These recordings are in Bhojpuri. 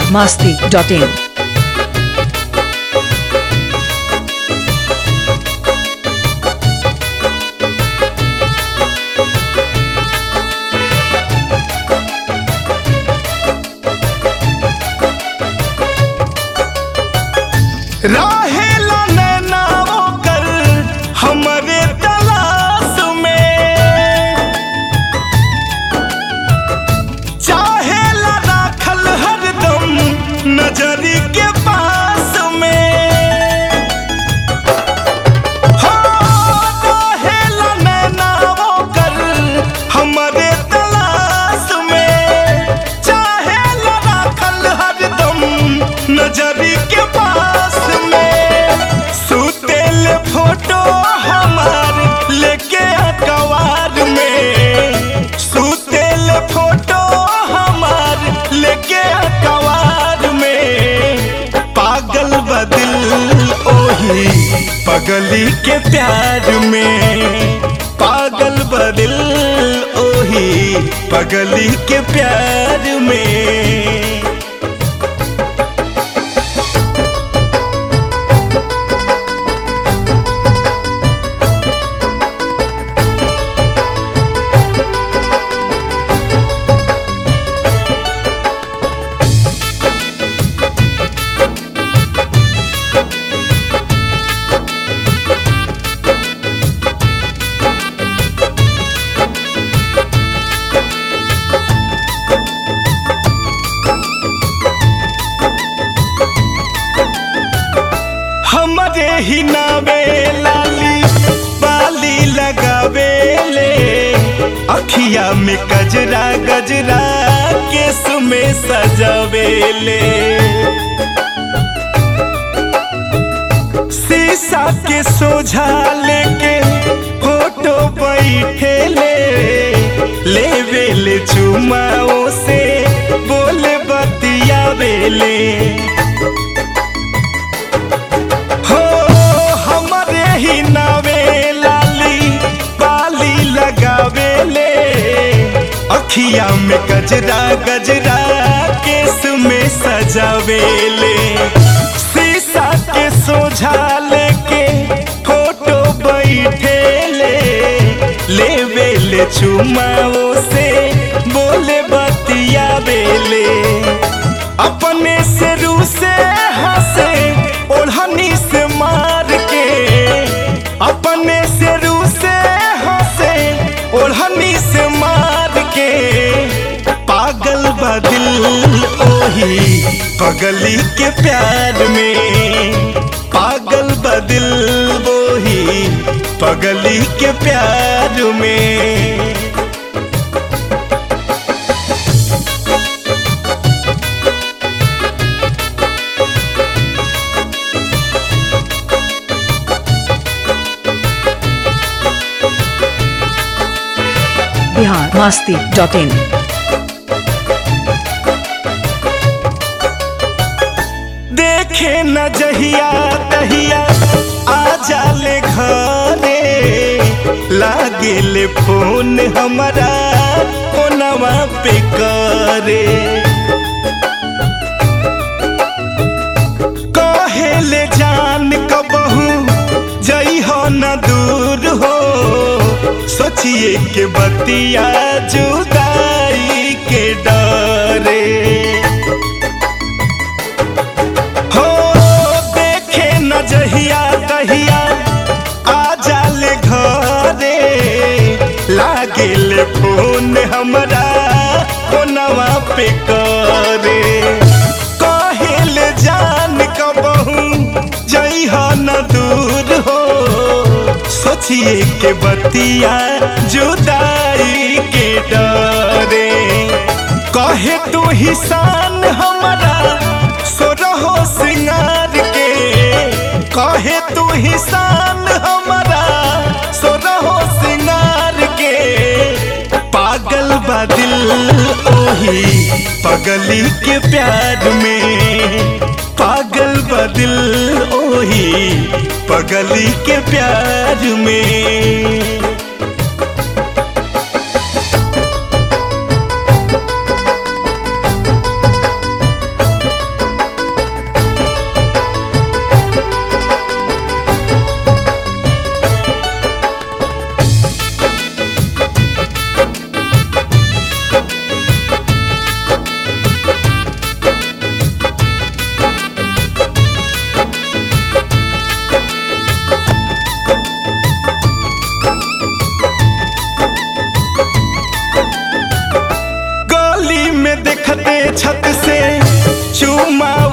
masti.in. राहेला नैना ओकर हमरे तलाश में चाहेला राखल हरदम नजरी के पास में हो राहेला नैना ओकर हमरे तलाश में चाहेला राखल हरदम नजरी के पास में सुतेल फोटो हमार लेके अखबार में सुतेल फोटो हमार लेके अखबार में पागल बदिल ओही पगली के प्यार में पागल बदिल ओही पगली के प्यार में हमरे ही नावे लाली बाली लगावे ले अखिया में गजरा गजरा केस में सजावे ले शीशा के सोझा लेके फोटो बैठे ले लेवे ले चुमाओ से बोले बतियावे ले हो हमरे ही नावे लाली बाली लगावे ले अखिया में गजरा गजरा केस में सजावे ले शीशा के सोझा लेके फोटो बैठे ले लेवे ले चुमाओ से बोले बतियावे ले अपने से रू से हंसे ओढ़नी से मार के अपने से रू से हंसे ओढ़नी से मार के पागल बदिल ओही पगली के प्यार में पागल बदिल वही पगली के प्यार में Bihar masti.in. देखे न जहिया तहिया आ जाले घरे लागे ले फोन हमारा फोनवा पे करे कहे ले जान कबहू जई हो न दूर हो सोचिए के बतिया जुदाई के डरे हो देखे न जहिया तहिया आ जाले घरे लागे ले फोन हमरा फोनवा पे करे कहे ले जान कबहू जइहा न दूर हो सोचिए के बतिया जुदाई के डरे कहे तू ही शान हमारा सो रहो सिंगार के कहे तू ही शान हमारा सो रहो सिंगार के पागल बदिल ओही पगली के प्यार में पागल बदिल ओही पगली के प्यार में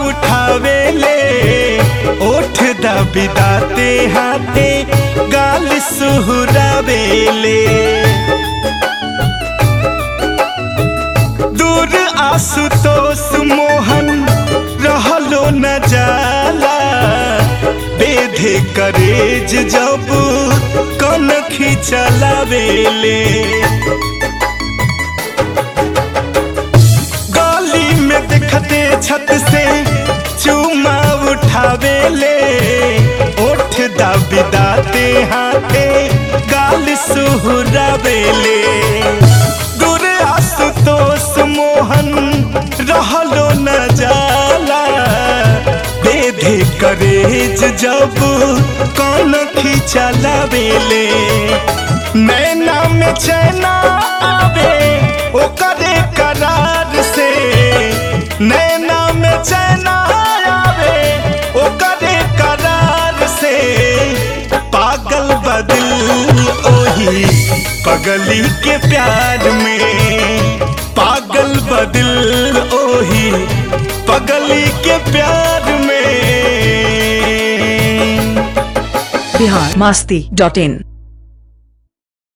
उठावे ले ओठ दबिदाते हाथे गाल सुहरावे ले दूर आशुतोष मोहन रहलो न जाला बेधे करेज जब कन खिचलावेले गली में देखते छत से चूमा उठावेले ओठ दबिदाते हाथे गाल सुहरावेले दूर आशुतोष मोहन रहलो न जाला बेधे करेज जब कौन खिचलावेले नैना में चैना आवे ओकरे करार से नैना में चैना आवे ओकरे करार से पागल बदिल ओही पगली के प्यार में पागल बदिल ओही पगली के प्यार में बिहार मस्ती डॉट इन